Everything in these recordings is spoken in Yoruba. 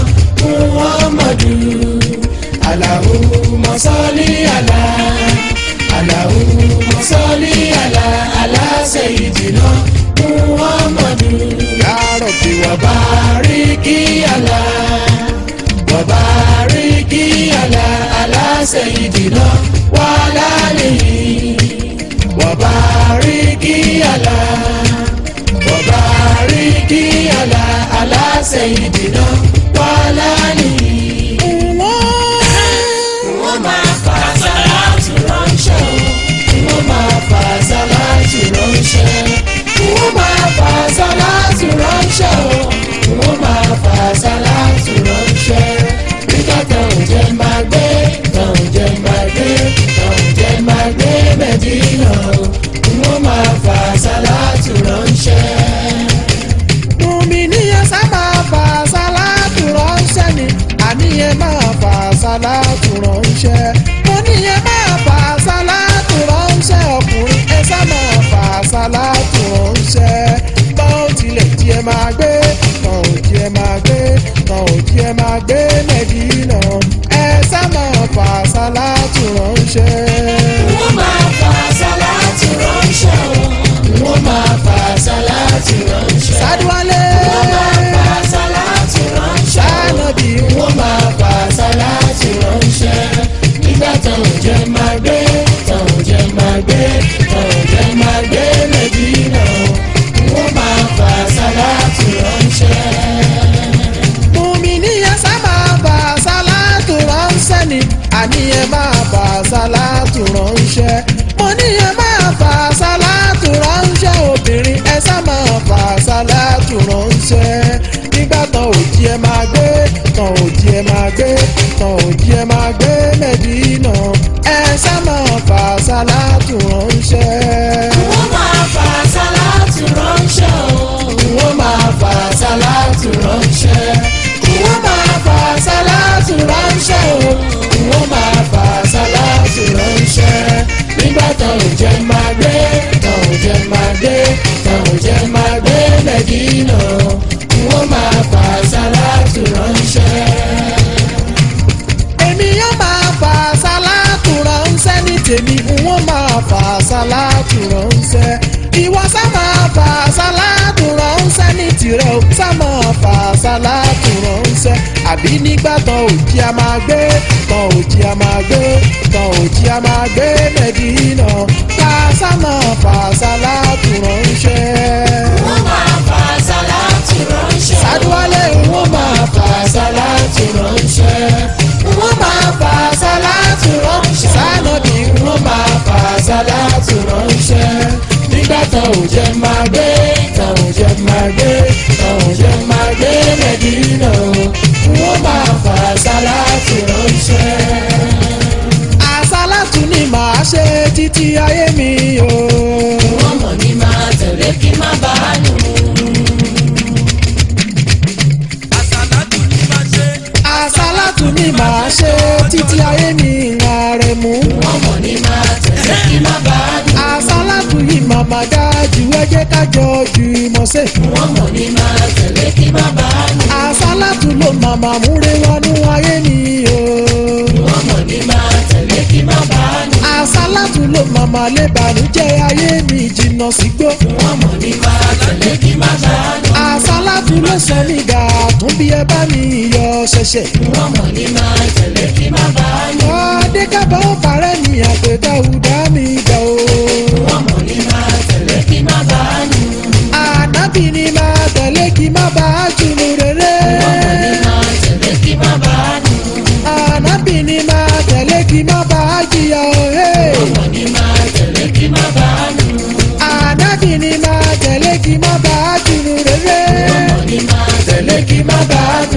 muhammadu allahumma salli ala allahumma salli ala ala sayyidina muhammadu ya rabbi wa bariki ala wa bariki ala ala sayyidina wa ala alihi wa bariki ala wa bariki ala ala sayyidina wa ala alihi wọ́n máa fa sàláàtì ránṣẹ́ o wọ́n máa fa sàláàtì ránṣẹ́ wọ́n máa fa sàláàtì ránṣẹ́ o wọ́n máa fa sàláàtì ránṣẹ́ nígbà táwọn jẹ́ máa gbé táwọn jẹ́ máa gbé táwọn jẹ́ máa gbé mẹ́dínà o wọ́n máa fa sàláàtì ránṣẹ́. Mùmíníyàn sá máa fà sálátù ránṣẹ́ ni àníyàn máa fà sálátù ránṣẹ́. Mo níyàn máa fà sálátù ránṣẹ́ ọkùnrin ẹ sá máa fà sálátù ránṣẹ́. Tán ò tilẹ̀ jí ẹ máa gbé, tán ò jí ẹ máa gbé, tán ò jí ẹ máa gbé Mẹ́dínà. Ẹ sá máa fà sálátù ránṣẹ́. wọ́n máa fa sàláàtì ránṣẹ́ o wọ́n máa fa sàláàtì ránṣẹ́. Sádúwálé. wọ́n máa fa sàláàtì ránṣẹ́ o. Sánàbí wọ́n máa fa sàláàtì ránṣẹ́. nígbà táwọn jẹ́ máa gbé táwọn jẹ́ máa gbé táwọn jẹ́ máa gbé Mẹ́dínà o. wọ́n máa fa sàláàtì ránṣẹ́. Mùmíníyàn sá máa fà sálátù ránṣẹ́ ni àníyàn máa fà sálátù ránṣẹ́. Mo níyàn máa fà sálátù ránṣẹ́ obìnrin ẹ sá máa fà sálátù ránṣẹ́. Nígbà tán òjì ẹ máa gbé tán òjì ẹ máa gbé tán òjì ẹ máa gbé Mẹ́dínà ẹ sá máa fà sálátù ránṣẹ́. wọ́n máa fa sàláàtì ránṣẹ́ o. wọ́n máa fa sàláàtì ránṣẹ́. wọ́n máa fa sàláàtì ránṣẹ́ o. wọ́n máa fa sàláàtì ránṣẹ́. nígbà táwọn jẹ́ máa gbé táwọn jẹ́ máa gbé táwọn jẹ́ máa gbé Mẹ́dínà. wọ́n máa fa sàláàtì ránṣẹ́. èmi yóò máa fà sálátù ránṣẹ́ ní tèmi n ó máa fà sálátù ránṣẹ́ ìwọ sá máa fà sálátù ránṣẹ́ ní tirẹ̀ o sá máa fà sálátù ránṣẹ́ àbí nígbà tán òjì a máa gbé tán òjì a máa gbé tán òjì a máa gbé Mẹ́dínà ká sá máa fà sálátù ránṣẹ́. wọ́n máa fa sàláàtì ránṣẹ́. Sádúwálé wọ́n máa fa sàláàtì ránṣẹ́. wọ́n máa fa sàláàtì ránṣẹ́. Sánàbí wọ́n máa fa sàláàtì ránṣẹ́. nígbà táwọn jẹ́ máa gbé táwọn jẹ́ máa gbé táwọn jẹ́ máa gbé Mẹ́dínà. wọ́n máa fa sàláàtì ránṣẹ́. àsálàtù ni màá ṣe títí ayé mi o. wọ́n mọ̀ ní máa tẹ̀lé kí má bàa nù. àsálàtù ni màá ṣe títí ayé mi ààrẹ mú. wọ́n mọ̀ ní máa tẹ̀lé kí má bàa nù. àsálàtù yìí màmá dájú ẹ jẹ́ ká jọ jù mọ̀ ṣe. wọ́n mọ̀ ní máa tẹ̀lé kí má bàa nù. àsálàtù ló màmá múre wọnú ayé mi o. wọ́n mọ̀ ní máa tẹ̀lé kí má bàa nù. àsálàtù ló màmá lè bànújẹ́ ayé mi jìnnà sígbó. wọ́n mọ̀ ní máa tẹ̀lé kí má bàa nù. àsálàtù ló sọ mí gà tún bí ẹ bá mi yọ ṣẹ̀ṣẹ̀. wọ́n mọ̀ ní máa tẹ̀lé kí má bàa nù. ọdẹ kábọ̀ ó parẹ́ ní àpèdá ọ̀dà mi gbà o. wọ́n mọ̀ ní máa tẹ̀lé kí má bàa nù. ànábì ni máa tẹ̀lé kí má bàa jùlọ rere. wọ́n mọ̀ ní máa tẹ̀lé kí má bàa nù. ànábì ni máa tẹ̀lé kí má bàa jìyà òhe. wọ́n mọ̀ ní máa tẹ̀lé kí má bàa nù. ànábì ni máa tẹ̀lé kí má bàa jùlọ rere. wọ́n mọ̀ ní máa tẹ̀lé kí má bàa nù.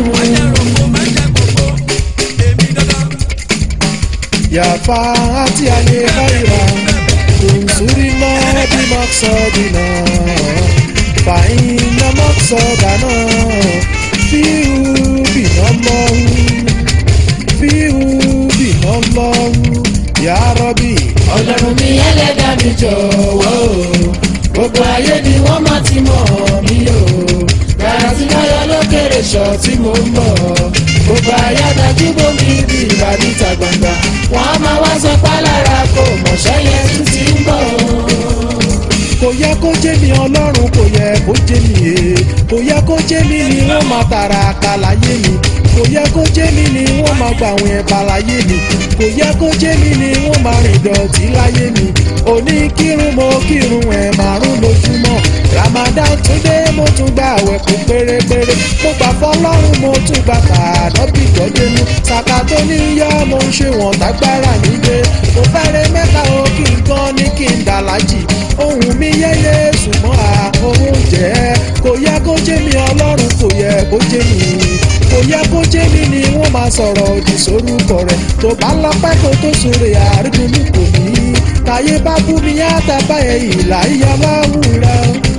yàfa àti àyè káyìrà tòǹsórí náà bí mọ́sọ̀dínà fàyínà mọ́sọ̀dánà fíhù bìnà lọ́hù fíhù bìnà lọ́hù yàrọ́bì. ọlọ́run mi ẹlẹ́dàá mi jọ̀wọ́ o gbogbo ayé ni wọ́n máa ti mọ̀ mí o rárá tí báyọ̀ lókèrè ṣọ́ tí mo ń bọ̀ gbogbo ayádájú bomi bí ìbàdí ta gbangba wọn á máa wá sọ pálára kò mọ̀ṣẹ́ yẹn tún ti ń bọ̀ kò yẹ kó jẹ́ mi ọlọ́run kò yẹ kó jẹ́ mi ee kò yẹ kó jẹ́ mi ni wọ́n máa tààrà àkàlàyé mi kò yẹ kó jẹ́ mi ni wọ́n máa gbà àwọn ẹ̀bà láyé mi kò yẹ kó jẹ́ mi ni wọ́n máa rìn dọ̀tí láyé mi òní kírun mo kírun ẹ̀ márùn lójúmọ́ ramadan tún dé mo tún gba àwẹ̀ kún pérépéré mo gbà fọlọ́run mo tún gbà tààdọ́bì gbọ́dẹ́nu sàkà tó ní yọ mo ń ṣe wọ̀n tágbára mi dé mo fẹ́rẹ̀ mẹ́ta o kí n gan ní kí n dàlájì ohun mi yẹyẹ ṣùgbọ́n àhóhùn jẹ́ kò yẹ kó jẹ́ mi ọlọ́run kò yẹ kó jẹ́ mi kò yẹ kó jẹ́ mi ni wọ́n máa sọ̀rọ̀ òdì sórúkọ rẹ̀ tó bá lọ́pẹ́ kó tó sóre àrídùnmí kò ní táyé bá bú mi yá tábà ẹ̀ ìlà ìyá bá wúra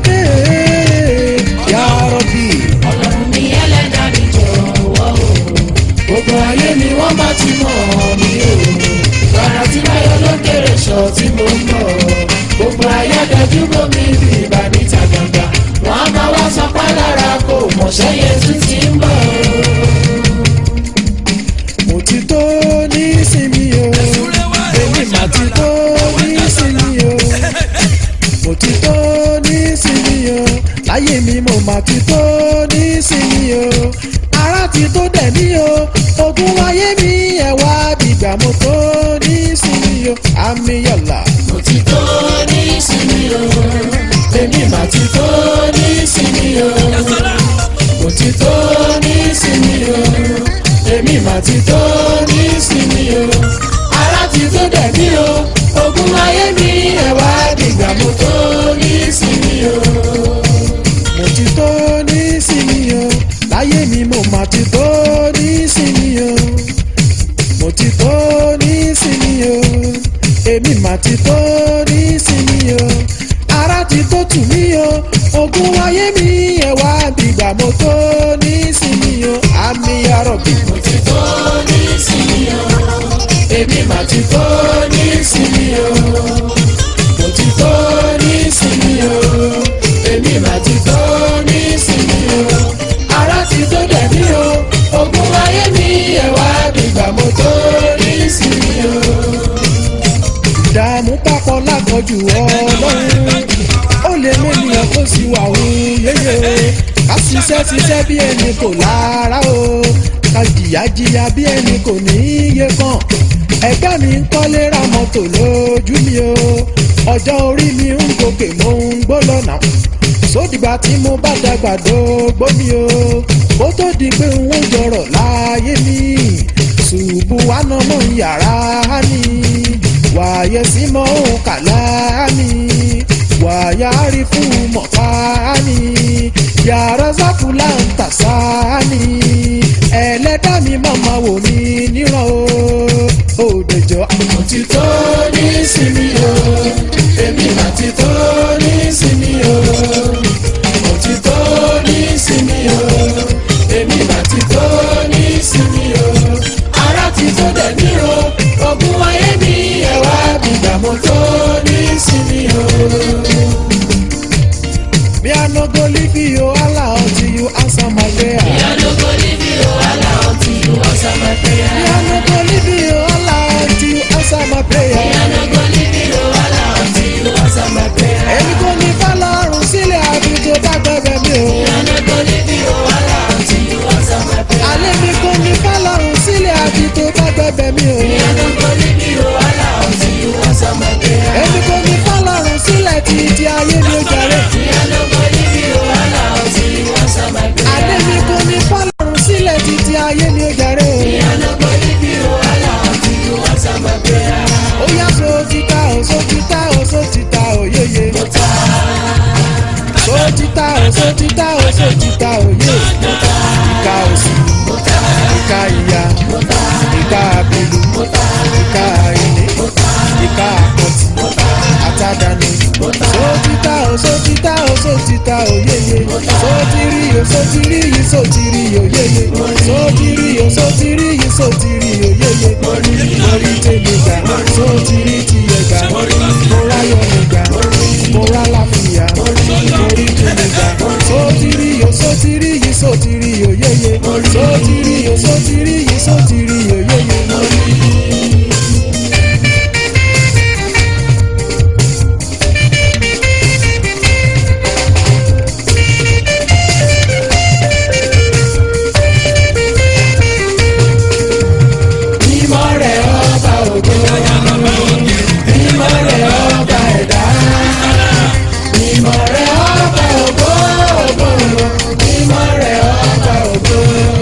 yà rọ̀bì. ọlọ́run mi ẹlẹ́dàá mi jọ̀wọ́ o gbogbo ayé ni wọ́n bá ti mọ̀ mí o gbàrà tí báyọ̀ ló kéré sọ tí mo ń bọ̀ gbogbo ayádájú bomi bí ìbàdí ta gbangba wọn á máa wá sọ pálára kò mọ̀ṣẹ́ yẹn tún ti ń bọ̀ mo ti tó ní sinmi o èmi mà ti tó ní sinmi o mo ti tó ní sinmi o láyé mi mo mà ti tó ní sinmi o ara ti tó dẹ̀ mí o ogun ayé mi ẹ̀wà dìgbà mo tó ní sinmi o àmì yọ̀là. mo ti tó ní ìsinmi o èmi mà ti tó ní ìsinmi o mo ti tó ní ìsinmi o èmi mà ti tó ní ìsinmi o ara ti tó dẹ̀ mí o ogun ayé mi ẹ̀wà dìgbà mo tó ní ìsinmi o. mo ti tó ní sinmi o láyé mi mo mà ti tó ní sinmi o mo ti tó ní sinmi o èmi mà ti tó ní sinmi o ara ti tó tù mí o ogun ayé mi ẹwà bìgbà mo tó ní sinmi o àmì arọ̀bì. mo ti tó ní ìsinmi o èmi mà ti tó ní ìsinmi o mo ti tó ní ìsinmi o èmi mà ti tó ní ìsinmi o ara ti tó dẹ̀ mí o ogun ayé mi ẹ̀wà dìgbà mo tó ní ìsinmi o. ìdààmú papọ̀ lákọ̀jù ọlọ́run ó lè mẹ́niyàn kó sì wà ó yéye ká ṣiṣẹ́ ṣiṣẹ́ bí ẹni kò lára o ká jìyà jìyà bí ẹni kò ní iye kan ẹgbẹ́ mi ń kọ́lé ra mọ́tò lójú mi o ọjọ́ orí mi ń gòkè mo ń gbó lọ́nà sódìgbà tí mo bá dàgbà dógbó mi o kó tó di pé n ó jọrọ̀ láyé mi ṣùgbọ́n wà ná mọ́ yàrá ni wàyẹ sí mọ́ kàlá ni wàyà rí fún mọ̀fá ni yàrá sáfùlà ń tàṣà ni ẹlẹ́dá mi màmá wò mí níran o òdòjọ́. mo ti tó ní ìsinmi o èmi mà ti tó ní ìsinmi o mo ti tó ní ìsinmi o èmi mà ti tó ní ìsinmi o ara ti tó dẹ̀ mí o ogun ayé mi ẹ̀wà bìgbà mo tó ní ìsinmi o. Me I no go leave you Allah until you answer my prayer. Me I no go leave you Allah until you answer my prayer. I no go leave you Allah until you answer my prayer. I no go leave you Allah until you answer my prayer. Èmi kò ní fọlọ́run sílẹ̀ àbí tó bá gbẹ̀bẹ̀ mi o. I no go leave you Allah until you answer my prayer. Àlẹ́ mi kò ní fọlọ́run sílẹ̀ àbí tó bá gbẹ̀bẹ̀ mi o. I no go leave you Allah until you answer my prayer. Èmi kò ní fọlọ́run sílẹ̀ títí ayé mi ó jàre. I no go leave you Allah until you answer my prayer. Àlẹ́ mi kò ní fọlọ́run sílẹ̀ títí ayé mi ó jàre o. I no go leave you Allah until you answer my prayer. Ó yá so títà o, so títà o, so títà o, yéye. So títà o, so títà o, so títà o, yé. Ìka òsì, ìka ìyá, ìka àbẹ̀lú, ìka ìní, ìka àpọ̀tì, àtàdánù. So títà o, so títà o, so títà o, yéye. So tiri o, so tiri yìí, so tiri o, yéye. So tiri o, so tiri yìí, so tiri o, yéye. Orí tèmi gbà, so tiri tiẹ̀ gbà. Mo ráyọ̀ mi gbà, mo rá láfíà. Orí tèmi gbà, so tiri o, so tiri yìí, so tiri o, yéye. So tiri o, sotiri yìí sotiri yòyóyò. mo rí mímọ́ rẹ̀ ọba ògo mímọ́ rẹ̀ ọba ẹ̀dá mímọ́ rẹ̀ ọba ògo ògo mímọ́ rẹ̀ ọba ògo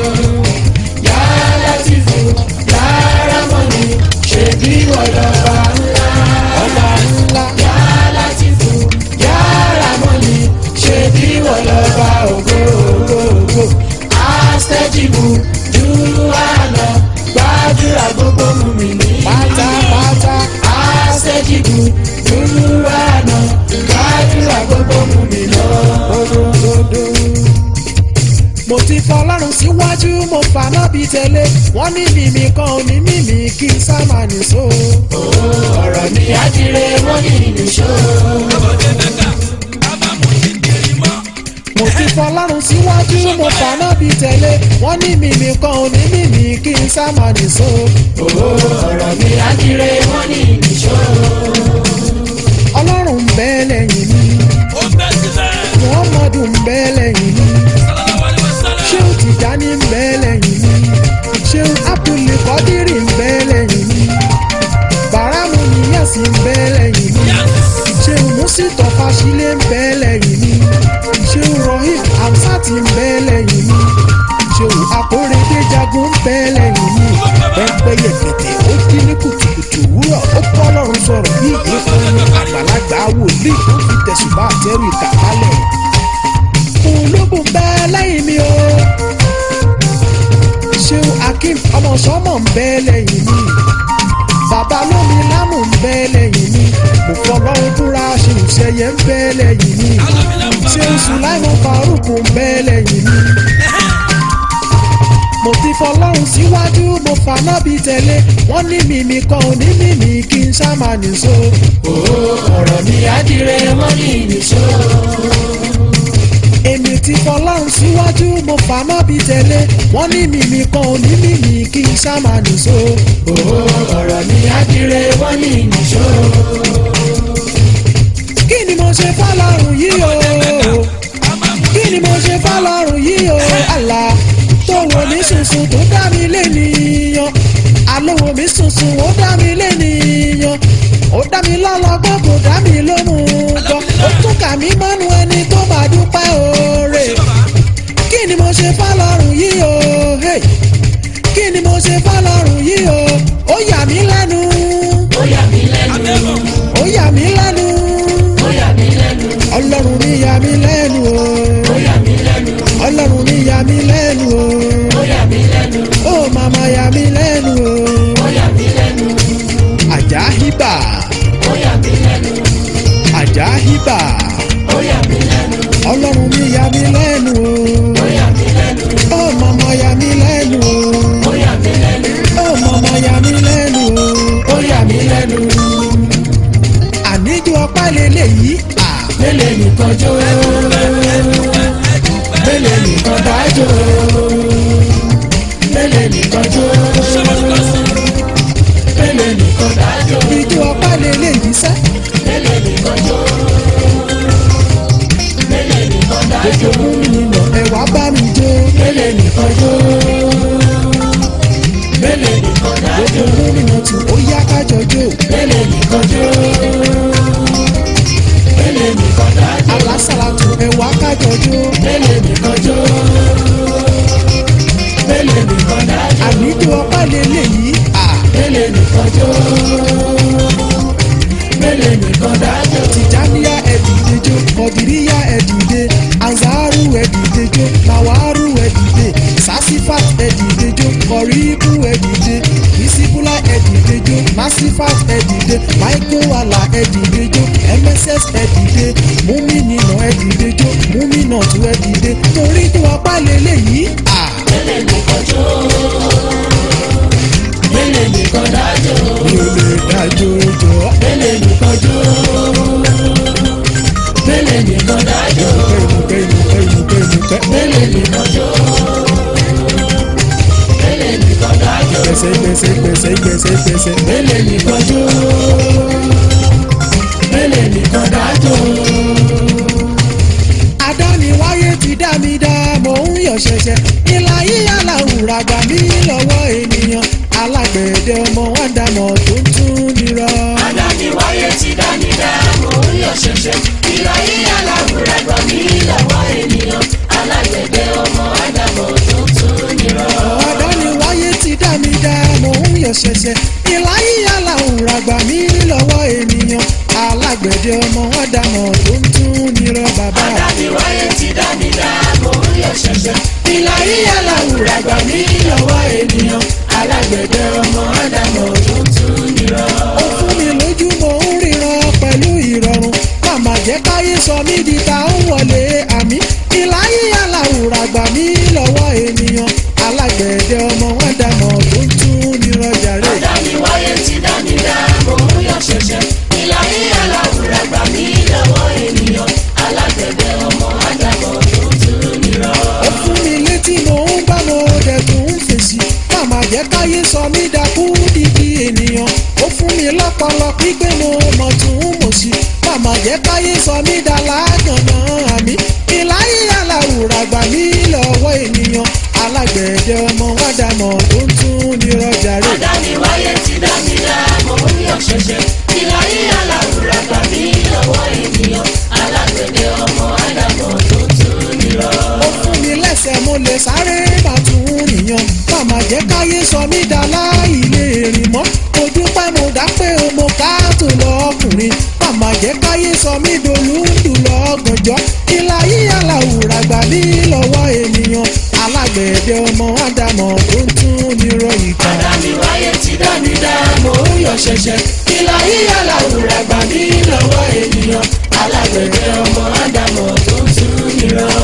yàrá tìfù yàrá mọ́ni ṣèbí wọ̀lọ́ba ńlá ọba ńlá yàrá tìfù yàrá mọ́ni ṣèbí wọ̀lọ́ba ògo ògo ògo àṣẹjìbù júwàlọ gbàdúrà gbogbo mú mi ní pátápátá àṣẹjìbù júwàlọ gbàdúrà gbogbo mú mi lọ. òdòdó. mo ti fọlọ́run síwájú mo fàná bí tẹ́lẹ̀ wọ́n ní mímí kan ò ní mímí kí n sá máa nìṣó. ọ̀rọ̀ mi àdìrẹ wọ́n ní ìlúṣọ́. mo ti fọlọ́run síwájú mo fàná bí tẹ́lẹ̀ wọ́n ní mímí kan ò ní mímí kí n sá máa nìṣó. ọ̀rọ̀ mi àdìrẹ wọ́n ní ìlúṣọ́. ọlọ́run ń bẹ lẹ́yìn mi muhammadu ń bẹ lẹ́yìn mi ṣéun tìjání ń bẹ lẹ́yìn mi ṣéun abdulkadiri ń bẹ lẹ́yìn mi bàrámù níyàsí ń bẹ lẹ́yìn mi ṣéun musitọ fásilé ń bẹ lẹ́yìn mi ṣéun rohim hamsat ń bẹ lẹ́yìn mi ṣéun akóredé jagun ń bẹ lẹ́yìn mi pẹ́pẹ́yẹ kẹ̀tẹ̀ ó dín ní kùtùkùtù wúrọ̀ ó kọ́ lọ́run sọ̀rọ̀ bí ìgbésẹ̀ àgbàlagbà wòlíì tó fi tẹ̀sùbá àtẹ́rù ìkàkálẹ̀ olóbù ń bẹ lẹ́yìn mi o ṣéun akeem ọmọ sọmọ ń bẹ lẹ́yìn mi bàbá lómi lámù ń bẹ lẹ́yìn mi mo fọlọ́run búra ṣéun ṣẹyẹ ń bẹ lẹ́yìn mi ṣéun sùláìmọ̀ faruk ń bẹ lẹ́yìn mi mo ti fọlọ́run síwájú mo faná bí tẹ̀lé wọ́n ní mímí kan ò ní mímí kí n ṣá máa nìṣó. ọ̀rọ̀ mi àdìrẹ wọ́n ní ìlúṣọ́. èmi ti fọlọ́run síwájú mo faná bí tẹ̀lé wọ́n ní mímí kan ò ní mímí kí n ṣá máa nìṣó. ọ̀rọ̀ mi àdìrẹ wọ́n ní ìlúṣọ́. kí ni mo ṣe fọlọ́run yìí o kí ni mo ṣe fọlọ́run yìí o àlá tó wò mí sùnsùn tó dá mi lénìyàn àlówó mi sùnsùn ó dá mi lénìyàn ó dá mi lọ́lọ́gbọ́n kò dá mi lóhùn gan ó tún kà mí mọ́nu ẹni tó bá dúpẹ́ oore kí ni mo ṣe fọlọ́run yìí o hey. kí ni mo ṣe fọlọ́run yìí o ó yà mí lẹ́nu ó yà mí lẹ́nu ó yà mí lẹ́nu ó yà mí lẹ́nu ọlọ́run mi yà mí lẹ́nu o ó yà mí lẹ́nu ọlọ́run mi yà mí lẹ́nu o ó yà mí lẹ́nu ó màmá yà mí lẹ́nu o ó yà mí lẹ́nu àjà hibà ó yà mí lẹ́nu àjà hibà ó yà mí lẹ́nu ọlọ́run mi yà mí lẹ́nu ó yà mí lẹ́nu o ó màmá yà mí lẹ́nu ó yà mí lẹ́nu o ó màmá yà mí lẹ́nu o ó yà mí lẹ́nu àníjó ọpá lélẹ́yìí à mélèé nìkan jó mélèé nìkan dájó mélèé nìkan jó mélèé nìkan dájó ìjó ọpá lélẹ́yìí sẹ́ mélèé nìkan jó mélèé nìkan dájó ètò mú mi nà ẹ̀wà bá mi jó mélèé nìkan jó mélèé nìkan dájó ètò mú mi nà tù ó yá kájọ jó mélèé nìkan jó mélèé nìkan dájó alásàlátù ẹ̀wà kájọ jó mélèé nìkan jó mélèé nìkan dájó àníjó ọpá lélẹ́yìí à mélèé nìkan jó mélèé nìkan dájó tìjàníyà ẹ̀dìdejò kọ̀dìríyà ẹ̀dìde anzaru ẹ̀dìdejò nawaru ẹ̀dìde sasifat ẹ̀dìdejò kọ̀ríbù ẹ̀dìde bisibula ẹ̀dìdejò masifat ẹ̀dìde maikowala ẹ̀dìdejò mss ẹ̀dìde múmínínà ẹ̀dìdejò múmínàtú ẹ̀dìde torí tó apá lélẹ́yìí à mélèé nìkan jó mélèé nìkan dájó mi ò lè dájọ́ jọ mélèé nìkan jó mélèé nìkan dájó ìmùkẹ́ ìmùkẹ́ ìmùkẹ́ ìmùkẹ́ ìmùkẹ́ mélèé nìkan jó gbèsè gbèsè gbèsè gbèsè gbèsè. mélèé nìkan jó mélèé nìkan dájọ́ adániwáyé ti dá mi dá mò ń yọ̀ ṣẹ̀ṣẹ̀ ìlà yíyá làwùrà gbà mí lọ́wọ́ ènìyàn alágbẹ̀dẹ ọmọ wọn dàmọ̀ tó ń tún nírọ̀. adániwáyé ti dání dá mò ń yọ̀ ṣẹ̀ṣẹ̀ ìlà yíyá làwùrà gbà mí lọ́wọ́ ènìyàn alágbẹ̀dẹ ọmọ ádámọ̀ tó tún nírọ̀. adániwáyé ti dá mi dá mò ń yọ̀ ṣẹ̀ṣẹ̀ ìlà yíyá làwùrà gbà mí lọ́wọ́ ènìyàn alágbẹ̀dẹ ọmọ wọn dàmọ̀ tó ń tún nírọ̀ bàbá. adániwáyé ti dání dá mò ń yọ̀ ṣẹ̀ṣẹ̀ ìlà yíyá làwùrà gbà mí lọ́wọ́ ènìyàn alágbẹ̀dẹ ọmọ ádámọ̀ tó tún nírọ̀. ó fún mi lójú mo ń ríran pẹ̀lú ìrọ̀rùn màmá jẹ́ káyé sọ mí di ta ó wọlé àmì ìláyé aláwùrà gbà mí lọ́wọ́ ènìyàn alágbẹ̀dẹ ọmọ wọn dàmọ̀ tó ń tún nírọ̀jà rẹ̀. adániwáyé ti dání dá mò ń yọ̀ ṣẹ̀ṣẹ̀ ìlà yíyá làwùrà gbà mí lọ́wọ́ ènìyàn alágbẹ̀dẹ ọmọ ádámọ̀ tó tún nírọ̀. ó fún mi létí mo ń bá mo dẹ̀ tún ń fèsì màmá jẹ́ káyé sọ mí dakú dídí ènìyàn ó fún mi lọ́pọlọ pípé mo mọ̀ tún mọ̀ sí màmá jẹ́ káyé sọ mí dá lágànná àmì ìláyé aláwùrà gbà mí lọ́wọ́ ènìyàn alágbẹ̀dẹ ọmọ wa dàmọ̀ tó ń tún nírọ̀jà rẹ̀. adániwáyé ti dání dá mò ń yọ̀ ṣẹ̀ṣẹ̀ ìlà yíyá làwùrà gbà mí lọ́wọ́ ènìyàn alágbẹ̀dẹ ọmọ ádámọ̀ tó tún nírọ̀. ó fún mi lẹ́sẹ̀ mo lè sáré máa tún nìyàn màmá jẹ́ káyé sọ mí dá láì lè rìn mọ́ mo dúpẹ́ mo dá pé o mo ká tó lọ́kùnrin màmá jẹ́ káyé sọ mí dolúndù lọ́gànjọ́ ìlà yíyá làwùrà gbà mí lọ́wọ́ ènìyàn alágbẹ̀dẹ ọmọ ádámọ̀ tó ń tún nírọ̀ ìgbà. adániwáyé ti dání dá mò ń yọ̀ ṣẹ̀ṣẹ̀ ìlà yíyá làwùrà gbà mí lọ́wọ́ ènìyàn alágbẹ̀dẹ ọmọ ádámọ̀ tó tún nírọ̀.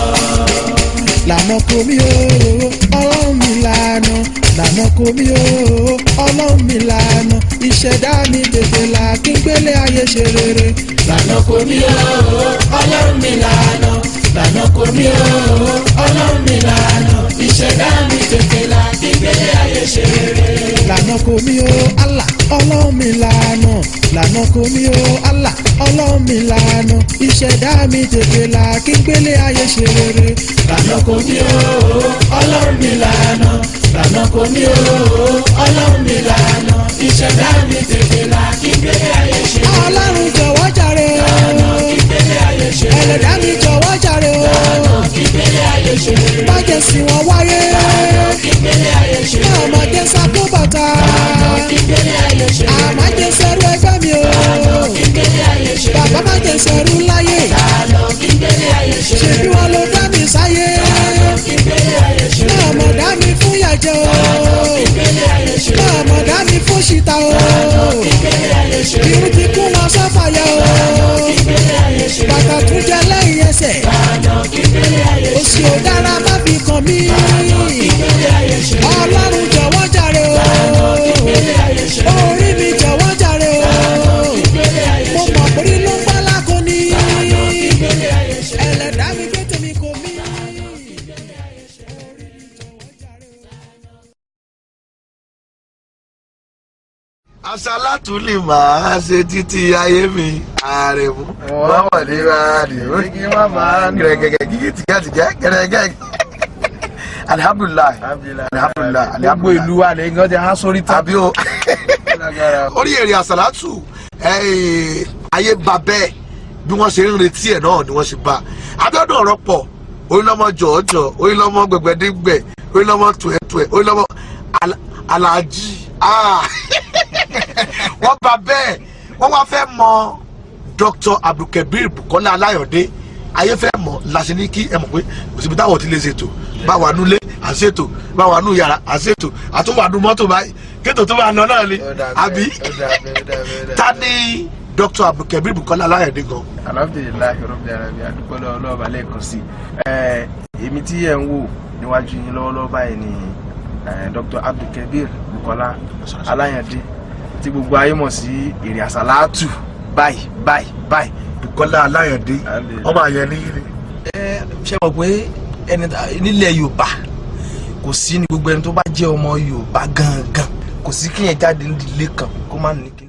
lànà kò mí o ọlọ́run mi lànà lànà kò mí o ọlọ́run mi lànà ìṣẹ̀dá mi tètè là kí n gbélé ayé ṣe rere. lànà kò mí o ọlọ́run mi lànà lànà kò mí o ọlọ́run mi lànà ìṣẹ̀dá mi tètè là kí gbélé ayé ṣe rere. lànà kò mí o Allah ọlọ́run mi lànà lànà kò mí o Allah ọlọ́run mi lànà ìṣẹ̀dá mi tètè là kí n gbélé ayé ṣe rere. lànà kò mí o ọlọ́run mi lànà lànà kò mí o ọlọ́run mi lànà ìṣẹ̀dá mi tètè là kí gbélé ayé ṣe rere. ọlọ́run jọ̀wọ́ jàre lànà o kí gbélé ayé ṣe rere. ẹlẹ́dàá mi jọ̀wọ́ jàre o lànà kí gbélé ayé ṣe rere. bájẹ́ sí wọn wáyé kí gbélé ayé ṣe rere. ọmọdé sakó bàtà kí gbélé ayé ṣe rere. àmájẹ sẹ́rú ẹgbẹ́ mi o kí gbélé ayé ṣe rere. bàbá májẹ sẹ́rú láyé lànà kí gbélé ayé ṣe rere. ṣèbí wọn ló dá mi sáyé kí gbélé ayé ṣe rere. náà mọ̀ dá mi fún yàjẹ́ o kí gbélé ayé ṣe rere. náà mọ̀ dá mi fún ṣìta o kí gbélé ayé ṣe rere. irun ti kún wọn sọ́fàyà o kí gbélé ayé ṣe rere. bàtà tún jẹ lẹ́yìn ẹsẹ̀ lànà kí gbélé ayé ṣe òsì ò dára má fi kàn mí kí gbélé ayé ṣe rere. ọlọ́run jọ̀wọ́ jàre o kí gbélé ayé ṣe rere. orí mi jọ̀wọ́ jàre o kí gbélé ayé mo ṣe mọ̀ pé ló ń bá lákòóní kí gbélé ayé ṣe rere. ẹlẹ́dàá mi gbé tèmi kò mí. àṣàlátù lè máa ṣe títí ayé mi ààrẹ mú. wọ́n mọ̀ ní báyìí ó kí wọ́n máa ń gẹ̀rẹ́gẹ̀gẹ̀ gígí tìgẹ́tìgẹ́ gẹ̀rẹ́gẹ̀. alihamudulilayi alihamudulilayi gbogbo ìlú wa lè gan ti há sórí tán. àbí o orí èrè àṣàlátù eh, ayé ba bẹ́ẹ̀ bí wọ́n ṣe ń retí ẹ̀ náà ni wọ́n ṣe bá abíọ́dún ọ̀rọ̀ pọ̀ orílọ́mọ jọ̀ọ́jọ̀ orílọ́mọ gbẹ̀gbẹ̀dẹ́gbẹ̀ orílọ́mọ tuẹ̀tuẹ̀ orílọ́mọ Al- aláàjì ah. wọ́n bá bẹ́ẹ̀ wọ́n wá fẹ́ mọ Dr. Abdulkabir Bukola Alayode ayé fẹ́ mọ̀ láti ní kí ẹ mọ̀ pé kò síbi táwọn ti lè ṣètò bá wà nulẹ̀ à ń ṣètò bá wà nù yàrá à ń ṣètò àtúwà nù mọ́tò báyìí kéètò tó máa lọ náà ni àbí ta ni Dr. Abdulkabir Bukola Alayode gan. alhamdulilayi rabbil alamin adúpẹ́ lọ́wọ́ ọlọ́ọ̀bà lẹ́ẹ̀kan sí i èmi tí ẹ̀ ń wò níwájú yín lọ́wọ́lọ́wọ́ báyìí ni eh, Dr. Abdulkabir Bukola Alayode tí gbogbo ayé mọ̀ sí èrè àsálàtù báyìí báyìí báyìí. Bukola Alayode ọmọ àyẹ̀ ní yìí ni. ẹ ṣe mọ̀ pé ẹni tá- nílẹ̀ Yorùbá kò sí ní gbogbo ẹni tó bá jẹ́ ọmọ Yorùbá gangan kò sí kíyẹn jáde ní ilé kan kó má ní